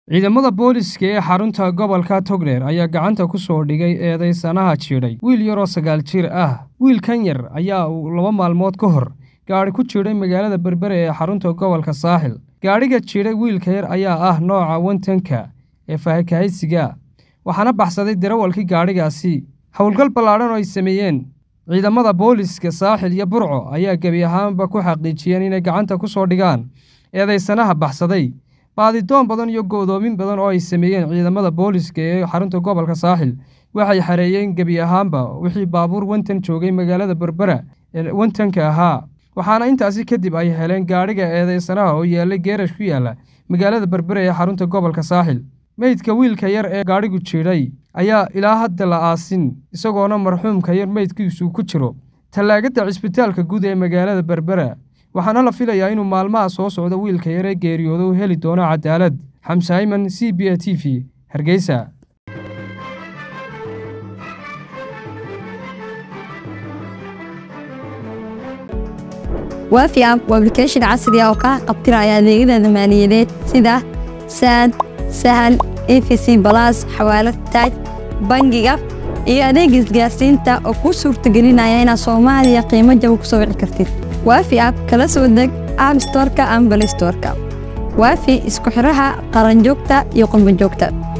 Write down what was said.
ciidamada booliska ee xarunta gobolka togdheer ayaa gacanta ku soo dhigay eedaysanaha jiidhay wiil yaroo sagaal jir ah wiilkan yar ayaa uu laba maalmood ka hor gaadhi ku jiidhay magaalada berbere ee xarunta gobolka saaxil gaadhiga jiidhay wiilka yar ayaa ah nooca wantanka ee faahakahaysiga waxaana baxsaday darawalkii gaadhigaasi howlgal ballaadhan oo ay sameeyeen ciidamada booliska saaxil iyo burco ayaa gebi ahaanba ku xaqiijiyeen inay gacanta ku soo dhigaan eedaysanaha baxsaday baadidoon badan iyo go'doomin badan oo ay sameeyeen ciidamada booliska ee xarunta gobolka saaxil waxay xareeyeen gebi ahaanba wixii baabuur wantan joogay magaalada berbera ee wantanka ahaa waxaana intaasi kadib ay heleen gaadhiga eedaysanaha oo yaallay geerash ku yaalla magaalada berbere ee xarunta gobolka saaxil meydka wiilka yar ee gaadhigu jiidhay ayaa ilaa hadda la aasin isagoona marxuumka yar meydkiisu ku jiro tallaagada cisbitaalka guud ee magaalada berbera waxaana la filayaa inuu maalmaha soo socda wiilka yar ee geeriyooda u heli doono cadaalad xamse ayman c b a t v hargeysa waafi app waa application casri ah oo kaa qabtiraya adeegyada maaliyadeed sida saad sahal efc balas xawaalad taaj bangiga iyo adeega isgaarsiinta oo kuu suurtagelinaya inaad soomaaliya qiimo jaba ku soo wici kartid waafi app kala soo deg app storka ama balistorka waafi isku xidhaha qaranjoogta iyo qurbanjoogta